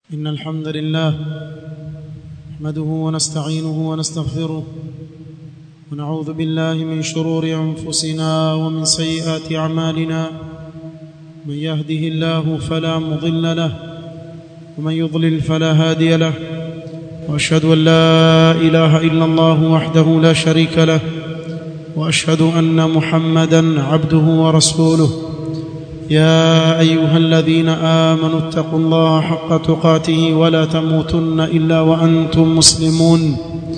إن الحمد لله نحمده ونستعينه ونستغفره ونعوذ بالله من شرور أنفسنا ومن سيئات أعمالنا من يهده الله فلا مضل له ومن يضلل فلا هادي له وأشهد أن لا إله إلا الله وحده لا شريك له وأشهد أن محمدا عبده ورسوله يا ايها الذين امنوا اتقوا الله حق تقاته ولا تموتن الا وانتم مسلمون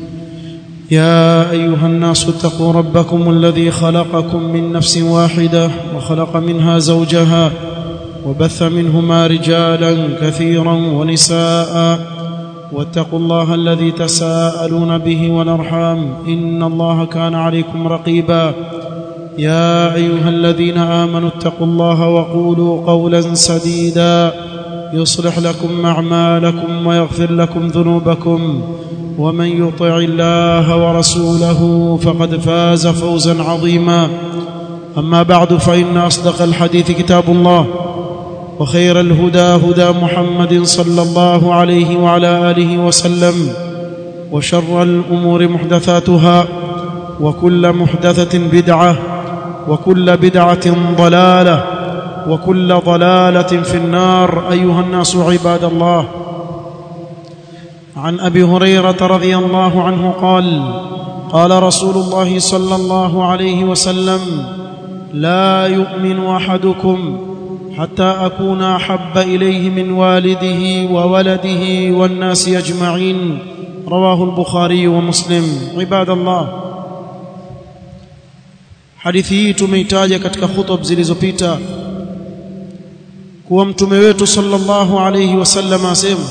يا ايها الناس اتقوا ربكم الذي خلقكم من نفس واحده وخلق منها زوجها وبث منهما رجالا كثيرا ونساء واتقوا الله الذي تساءلون به والارحام ان الله كان عليكم رقيبا يا ايها الذين امنوا اتقوا الله وقولوا قولا سديدا يصلح لكم اعمالكم ويغفر لكم ذنوبكم ومن يطع الله ورسوله فقد فاز فوزا عظيما اما بعد فان اصدق الحديث كتاب الله وخير الهدى هدى محمد صلى الله عليه وعلى اله وسلم وشر الامور محدثاتها وكل محدثه بدعه وكل بدعه ضلاله وكل ضلاله في النار ايها الناس عباد الله عن ابي هريره رضي الله عنه قال قال رسول الله صلى الله عليه وسلم لا يؤمن احدكم حتى اكون احب اليه من والده وولده والناس اجمعين رواه البخاري ومسلم عباد الله hadithi hii tumeitaja katika khutub zilizopita kuwa mtume wetu sallallahu alayhi wasallam asema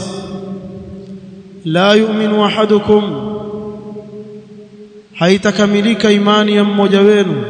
la yu'minu ahadukum haitakamilika imani ya mmoja wenu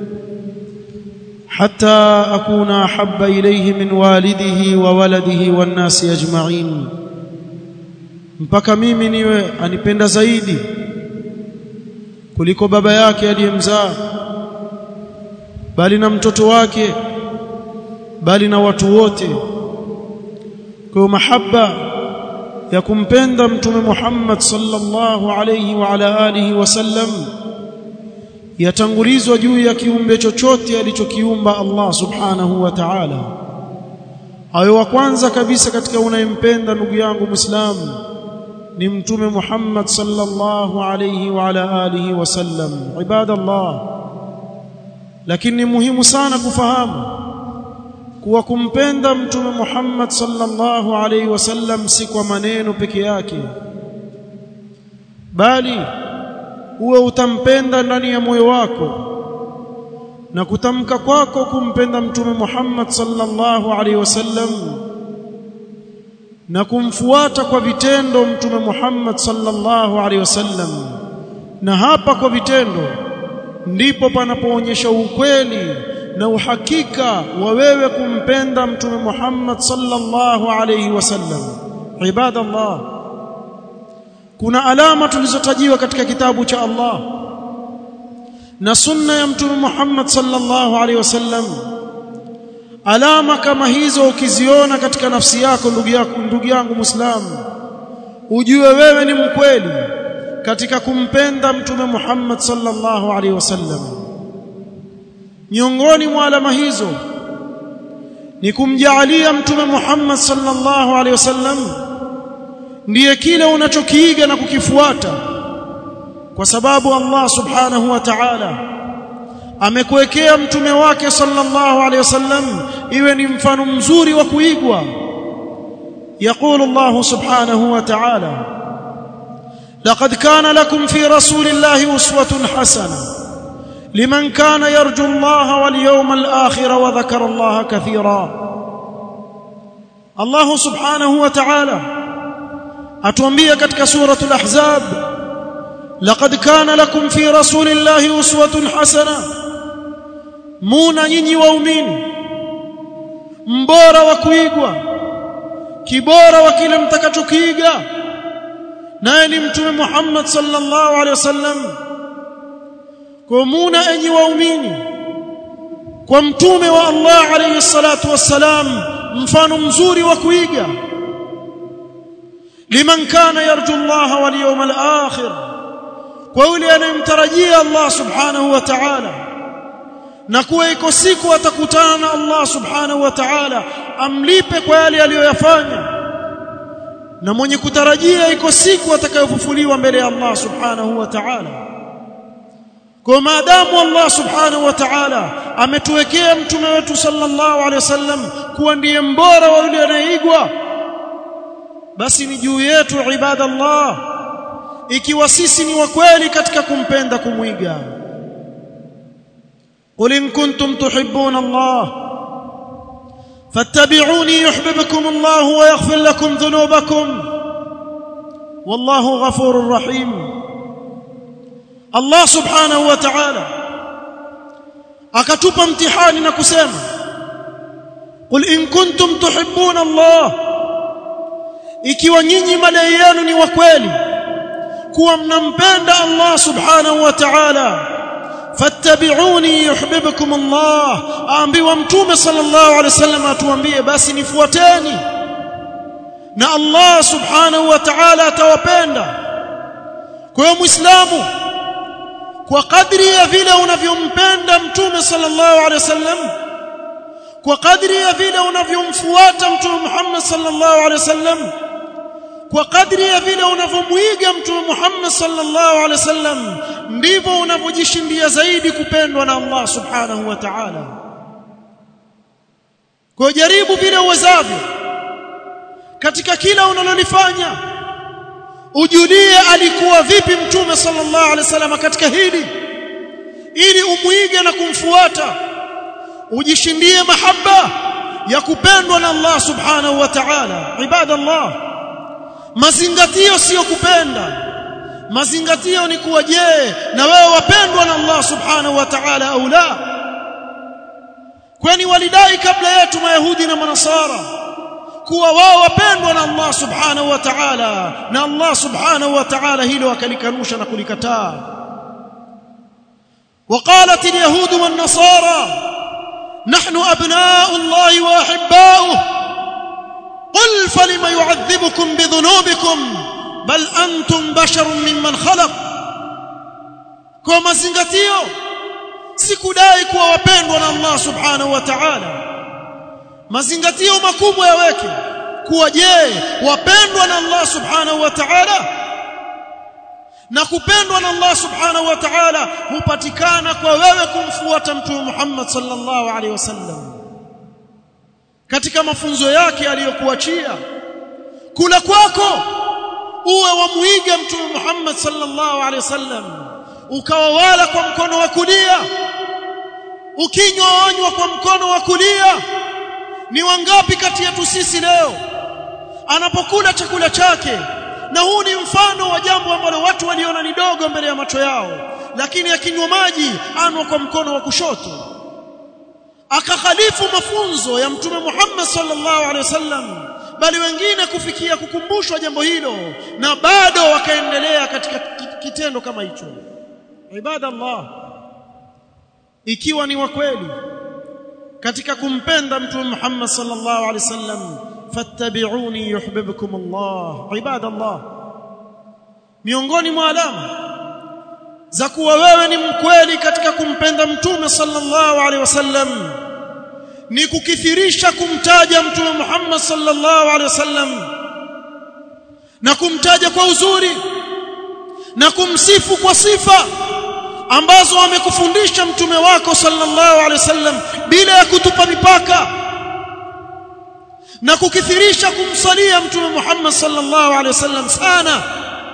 hatta akuna habba ilayhi min walidihi wa waladihi wan nasi ajma'in mpaka mimi niwe anipenda zaidi kuliko baba yake aliyemzaa bali na mtoto wake bali na watu wote kwa mahaba ya kumpenda mtume Muhammad sallallahu alayhi wa ala alihi wasallam yatangulizwa juu ya kiumbe chochote alichokiumba Allah subhanahu wa ta'ala awe wa kwanza kabisa katika unayempenda ndugu yangu muislamu ni mtume Muhammad sallallahu alayhi wa ala alihi wasallam ibadallah lakini ni muhimu sana kufahamu kuwa kumpenda mtume Muhammad sallallahu alaihi wasallam si kwa maneno peke yake bali uwe utampenda ndani ya moyo wako na kutamka kwako kumpenda mtume Muhammad sallallahu alaihi wasallam na kumfuata kwa vitendo mtume Muhammad sallallahu alaihi wasallam na hapa kwa vitendo ndipo panapoonyesha ukweli na uhakika wa wewe kumpenda mtume Muhammad sallallahu alayhi wasallam ibadallah kuna alama tulizotajiwa katika kitabu cha Allah na sunna ya mtume Muhammad sallallahu alayhi wasallam alama kama hizo ukiziona katika nafsi yako ndugu yako ndugu yangu muislamu ujue wewe ni mkweli katika kumpenda mtume Muhammad sallallahu alaihi wasallam miongoni mwa alama hizo ni kumjaalia mtume Muhammad sallallahu alaihi wasallam ndiye kile unachokiiga na kukifuata kwa sababu Allah subhanahu wa ta'ala amekuwekea mtume wake sallallahu alaihi wasallam iwe ni mfano mzuri wa kuigwa يقول الله سبحانه وتعالى لقد كان لكم في رسول الله أسوة حسنة لمن كان يرجو الله واليوم الآخر وذكر الله كثيرا الله سبحانه وتعالى أتوانبيا كتك سورة الأحزاب لقد كان لكم في رسول الله أسوة حسنة مونا يني وأمين مبورا وكويقوا كبورا وكلم تكتكيقا naye ni mtume Muhammad sallallahu alaihi wasallam kumuna enyi waumini kwa mtume wa Allah alayhi salatu wassalam mfano mzuri wa kuiga liman kana yarju Allah wal yawmal akhir kwa yule anayemtarajia Allah subhanahu wa ta'ala na kuwa iko siku atakutana na Allah subhanahu wa ta'ala amlipe kwa yale aliyoyafanya na mwenye kutarajia iko siku atakayofufuliwa mbele ya Allah subhanahu wa ta'ala kwa maadamu Allah subhanahu wa ta'ala ametuwekea mtume wetu sallallahu alaihi wasallam kuwa ndiye mbora wa yule anayeigwa basi ni juu yetu ibadallah ikiwa sisi ni wa kweli katika kumpenda kumwiga قل إن كنتم تحبون الله فاتبعوني يحببكم الله ويغفر لكم ذنوبكم والله غفور رحيم الله سبحانه وتعالى akatupa mtihani na kusema qul in kuntum tuhibbuna Allah ikiwa nyinyi madai yenu ni wa kweli kuwa mnampenda Allah subhanahu wa ta'ala fattabi'uni yuhibbukum Allah aambiwa mtume sallallahu alaihi wasallam atuambie basi nifuateni na Allah subhanahu wa ta'ala atawapenda kwa hiyo muislamu kwa kadri ya vile unavyompenda mtume sallallahu alaihi wasallam kwa kadri ya vile unavyomfuata mtume Muhammad sallallahu alaihi wasallam kwa kadri ya vile unavyomuiga mtume Muhammad sallallahu alaihi wasallam ndivyo unavyojishindia zaidi kupendwa na Allah subhanahu wa ta'ala kwa jaribu vile uwezavyo katika kila unalolifanya ujulie alikuwa vipi mtume sallallahu alaihi wasallam katika hili ili umuige na kumfuata ujishindie mahaba ya kupendwa na Allah subhanahu wa ta'ala ibadallah mazingatio sio kupenda mazingatio ni kuwa je na wewe wapendwa na Allah subhanahu wa ta'ala au la kwani walidai kabla yetu mayahudi na manasara kuwa wao wapendwa na Allah subhanahu wa ta'ala na Allah subhanahu wa ta'ala hilo akalikanusha na kulikataa وقالت اليهود والنصارى نحن ابناء الله واحباؤه قل فلم يعذبكم بذنوبكم بل انتم بشر ممن خلق kwa mazingatio sikudai kuwa wapendwa na Allah subhanahu wa ta'ala mazingatio makubwa yaweke kuwa je wapendwa na Allah subhanahu wa ta'ala na kupendwa na Allah subhanahu wa ta'ala hupatikana kwa wewe kumfuata mtume Muhammad sallallahu alaihi wasallam katika mafunzo yake aliyokuachia kula kwako uwe wamuiga mtume Muhammad sallallahu alaihi wasallam ukawa wala kwa mkono wa kulia ukinywa wanywa kwa mkono wa kulia ni wangapi kati yetu sisi leo anapokula chakula chake na huu ni mfano wa jambo ambalo watu waliona ni dogo mbele ya macho yao lakini akinywa maji anwa kwa mkono wa kushoto akakhalifu mafunzo ya mtume Muhammad sallallahu alaihi wasallam bali wengine kufikia kukumbushwa jambo hilo na bado wakaendelea katika kitendo kama hicho ibada Allah ikiwa ni wa kweli katika kumpenda mtume Muhammad sallallahu alaihi wasallam fattabi'uni yuhibbukum Allah ibada Allah miongoni mwa alama za kuwa wewe ni mkweli katika kumpenda mtume sallallahu alaihi wasallam ni kukithirisha kumtaja mtume Muhammad sallallahu alaihi wasallam na kumtaja kwa uzuri na kumsifu kwa sifa ambazo amekufundisha mtume wako sallallahu alaihi wasallam bila ya kutupa mipaka na kukithirisha kumsalia mtume Muhammad sallallahu alaihi wasallam sana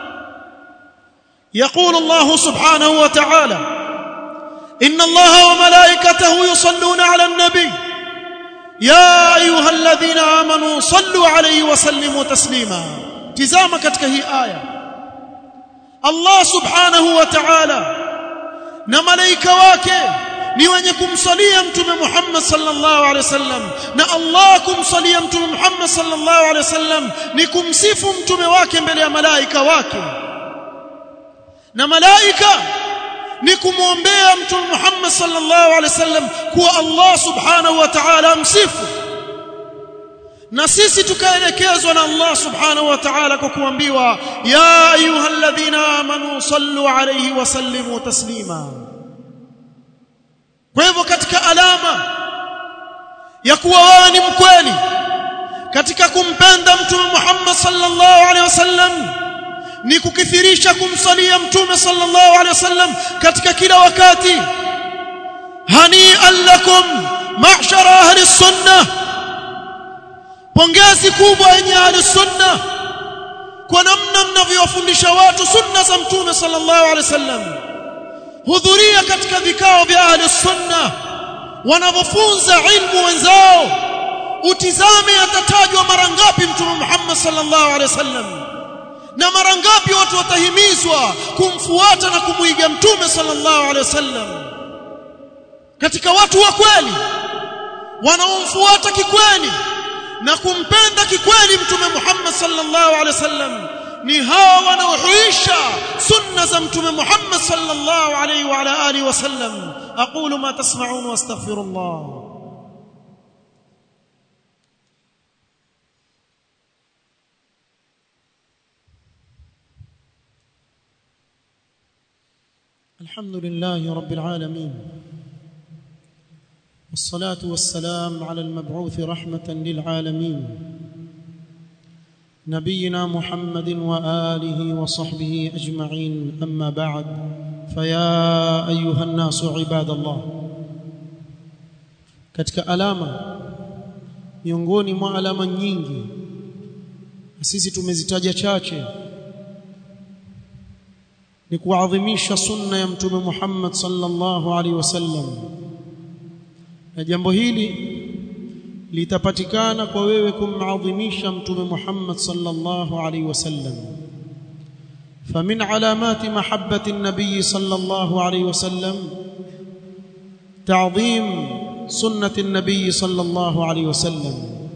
يقول الله سبحانه وتعالى إن الله وملائكته يصلون على النبي يا أيها الذين آمنوا صلوا عليه وسلموا تسليما تزام katika hii aya Allah subhanahu wa ta'ala na malaika wake ni wenye kumsalia mtume Muhammad sallallahu alaihi wasallam na Allah kumsalia mtume Muhammad sallallahu alaihi wasallam ni kumsifu mtume wake mbele ya malaika wake na malaika ni kumwombea mtume Muhammad sallallahu alaihi wasallam kuwa Allah subhanahu wa ta'ala amsifu na sisi tukaelekezwa na Allah subhanahu wa ta'ala kwa kuambiwa ya ayyuhalladhina amanu sallu alayhi wa sallimu taslima kwa hivyo katika alama ya kuwa wewe ni mkweli katika kumpenda mtume Muhammad sallallahu alaihi wasallam ni kukithirisha kumsalia mtume sallallahu alaihi wasallam katika kila wakati hani'an lakum ma'shara ahli sunnah pongezi kubwa yenye ahli sunna kwa namna mnavyowafundisha watu sunna za mtume sallallahu alaihi wasallam hudhuria katika vikao vya ahli sunna wanavyofunza ilmu wenzao utizame atatajwa mara ngapi mtume Muhammad sallallahu alaihi wasallam na mara ngapi watu watahimizwa kumfuata na kumuiga mtume sallallahu alaihi wasallam katika watu wa kweli wanaomfuata kikweli na kumpenda kikweli mtume Muhammad sallallahu alaihi wasallam ni hawa wanaohuisha sunna za mtume Muhammad sallallahu alaihi wa ala alihi wasallam aqulu ma tasma'un wastaghfirullah الحمد لله رب العالمين والصلاة والسلام على المبعوث رحمة للعالمين نبينا محمد وآله وصحبه أجمعين أما بعد فيا أيها الناس عباد الله katika alama miongoni mwa alama nyingi sisi tumezitaja chache ni kuadhimisha sunna ya mtume Muhammad sallallahu alaihi wasallam na jambo hili litapatikana kwa wewe kumadhimisha mtume Muhammad sallallahu alaihi wasallam فمن علامات محبة النبي صلى الله عليه وسلم تعظيم سنة النبي صلى الله عليه وسلم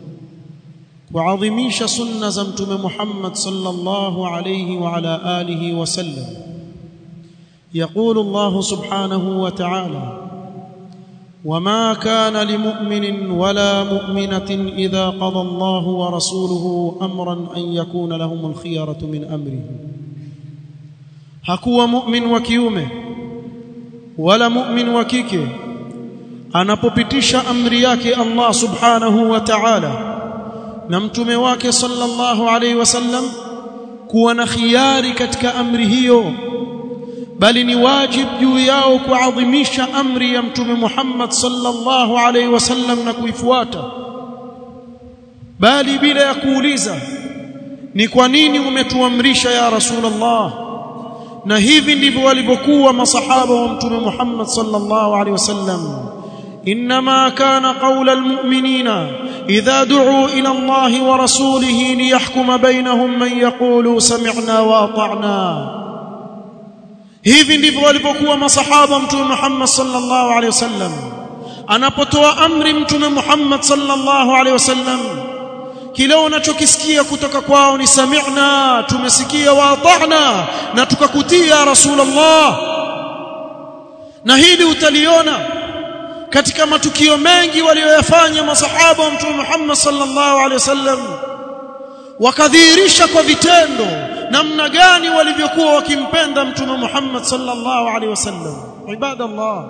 وعظميش سنة زمتم محمد صلى الله عليه وعلى آله وسلم يقول الله سبحانه وتعالى وما كان لمؤمن ولا مؤمنة إذا قضى الله ورسوله أمرا أن يكون لهم الخيرة من أمره hakuwa mu'min wa kiume wala mu'min wa kike anapopitisha amri yake Allah subhanahu wa ta'ala na mtume wake sallallahu alaihi wasallam kuwa na khiari katika amri hiyo bali ni wajib juu yao kuadhimisha amri ya mtume Muhammad sallallahu alaihi wasallam na kuifuata bali bila ya kuuliza ni kwa nini umetuamrisha ya rasulullah na hivi ndivyo walivyokuwa masahaba wa mtume Muhammad sallallahu alaihi wasallam انما كان قول المؤمنين اذا دعوا الى الله ورسوله ليحكم بينهم من يقول سمعنا واطعنا hivi ndivyo walivyokuwa masahaba mtume Muhammad sallallahu alaihi wasallam anapotoa amri mtume Muhammad sallallahu alaihi wasallam kile unachokisikia kutoka kwao ni sami'na tumesikia wa ata'na na tukakutia rasulullah na hili utaliona katika matukio mengi walioyafanya masahaba wa mtume Muhammad sallallahu alaihi wasallam wakadhihirisha kwa vitendo namna gani walivyokuwa wakimpenda mtume Muhammad sallallahu alaihi wasallam ibadallah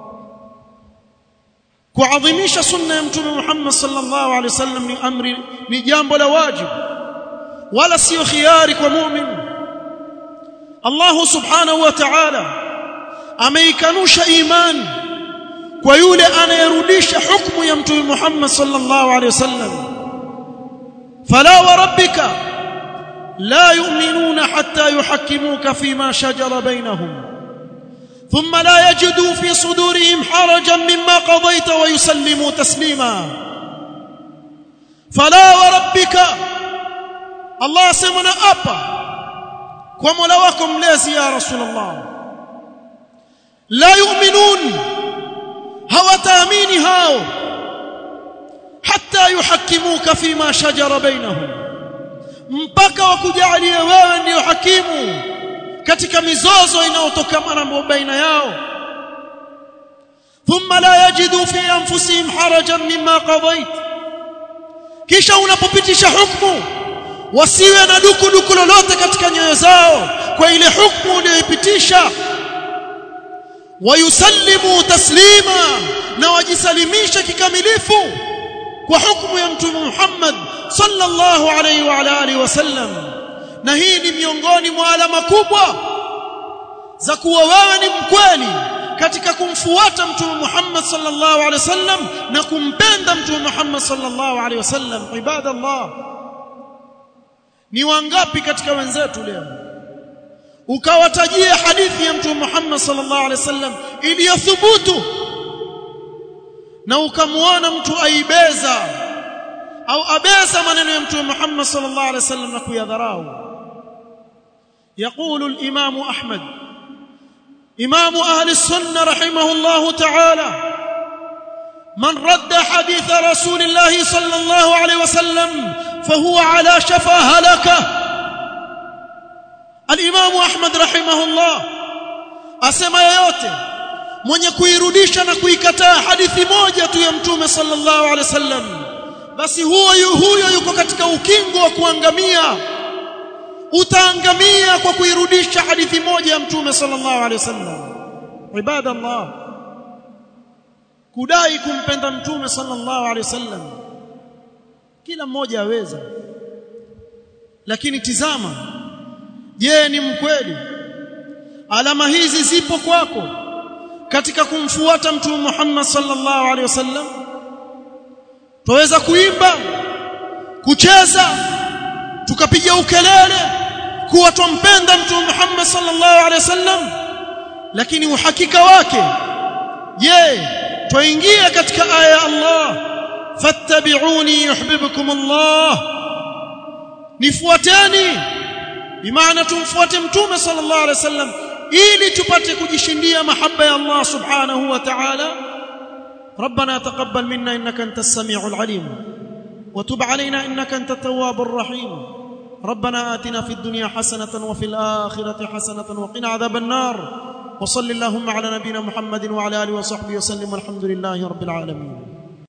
kuadhimisha sunna ya mtume Muhammad sallallahu alaihi wasallam ni amri ni jambo la wajibu wala sio khiari kwa mu'min Allah subhanahu wa ta'ala ameikanusha imani kwa yule anayerudisha hukumu ya mtume Muhammad sallallahu alaihi wasallam fala wa rabbika la yu'minuna hatta yuhakkimuka fima shajara bainahum ثم لا يجدوا في صدورهم حرجا مما قضيت ويسلموا تسليما فلا وربك الله سمنا أبا كما لوكم لازي يا رسول الله لا يؤمنون hawataamini hao hatta yuhakimuka fima shajara bainahum mpaka wakujalie wewe ndiyo hakimu katika mizozo inayotokana na baina yao thumma la yajidu fi anfusihim harajan mimma qadait kisha unapopitisha hukumu wasiwe na duku duku lolote katika nyoyo zao kwa ile hukumu uliyoipitisha wayusallimu taslima na wajisalimisha kikamilifu kwa hukumu ya mtume Muhammad sallallahu alaihi wa ala alihi wasallam na hii ni miongoni mwa alama kubwa za kuwa wewe ni mkweli katika kumfuata mtume Muhammad sallallahu alaihi wasallam na kumpenda mtume Muhammad sallallahu alaihi wasallam ibadallah ni wangapi katika wenzetu leo ukawatajia hadithi ya mtume Muhammad sallallahu alaihi wasallam iliyothubutu na ukamwona mtu aibeza au abeza maneno ya mtume Muhammad sallallahu alaihi wasallam na kuyadharau يقول الإمام أحمد إمام أهل السنة رحمه الله تعالى من رد حديث رسول الله صلى الله عليه وسلم فهو على شفا هلكه الإمام أحمد رحمه الله أسمى yote mwenye kuirudisha na kuikataa hadithi moja tu ya mtume sallallahu alaihi wasallam basi huyo huyo yuko katika ukingo wa kuangamia utaangamia kwa kuirudisha hadithi moja ya mtume sallallahu alaihi wasallam ibadallah kudai kumpenda mtume sallallahu alaihi wasallam kila mmoja aweza lakini tizama je ni mkweli alama hizi zipo kwako katika kumfuata mtume Muhammad sallallahu alaihi wasallam tuweza kuimba kucheza tukapiga ukelele kuwa tumpenda mtume Muhammad sallallahu alaihi wasallam lakini uhakika wake je twaingia katika aya ya Allah fattabi'uni yuhibbukum Allah nifuateni bimaana tumfuate mtume sallallahu alaihi wasallam ili tupate kujishindia mahaba ya Allah subhanahu wa ta'ala ربنا تقبل منا انك انت السميع العليم وتب علينا انك انت التواب الرحيم ربنا آتنا في الدنيا حسنة وفي الآخرة حسنة وقنا عذاب النار وصل اللهم على نبينا محمد وعلى آله وصحبه وسلم والحمد لله رب العالمين